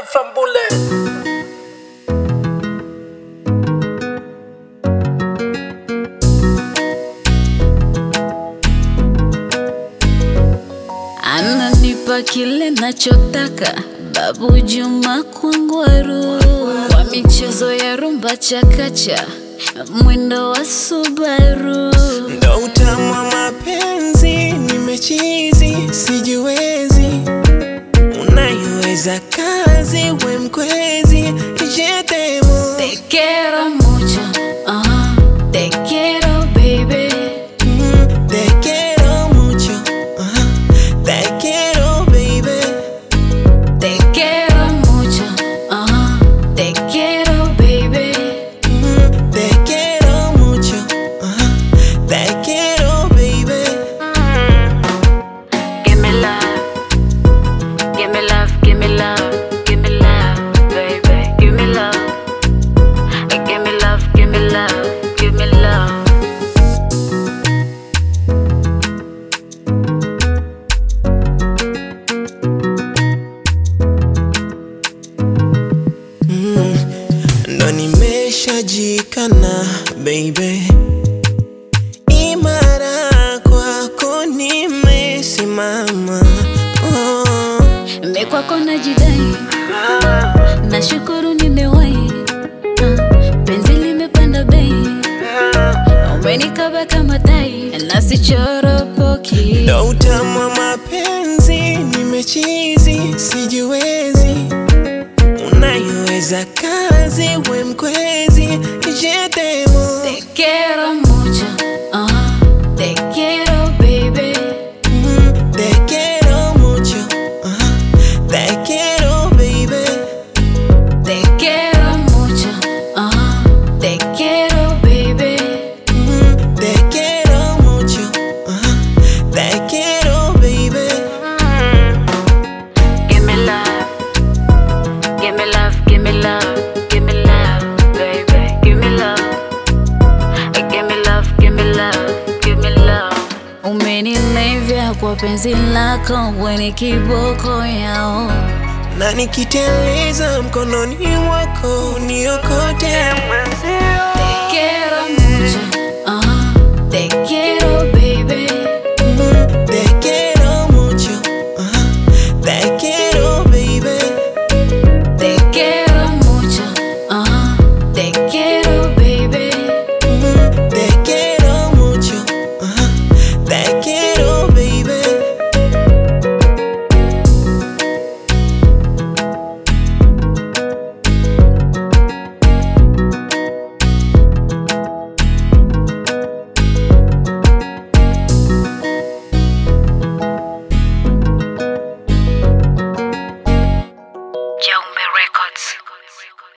Fambule. ananipa kile nachotaka babu Juma Kwangwaru kwa michezo ya rumba chakacha mwendo wa Subaru ndo utamu wa mapenzi, nimechizi sijiwezi, unaiweza kazi, we mkwezi, jetemo Te quiero mucho, ah, te quiero baby Mm, te quiero mucho, ajá, te quiero baby, Te quiero mucho, ah, te quiero baby Mm, te quiero mucho, ajá, te quiero baby. Give me love, give me love, give me love, give me love, baby. Give me love, give me love, give me love, give me love. ndo nimeshajikana baby, imara kwako nimesimama oh. Mimi kwako najidai, nashukuru nimewahi, Ah, penzi limepanda bei, umenikaba kama tai, na sichoropoki. ndo utamu wa mapenzi, nimechizi sijiwezi, unaiweza kazi, we mkwezi, jetemo Te quiero mucho, ah, te quiero baby. Mm, te quiero mucho, ajá, te quiero baby. Te quiero mucho, ah, te quiero baby. Mm, te quiero mucho, ajá, te quiero baby. Give me love, give me love, give me love, give me love, baby. Give me love, give me love, give me love, give me love. Umenilevya kwa penzi lako, weni kiboko yao. na nikiteleza mkononi mwako niokote mwenzio Te quiero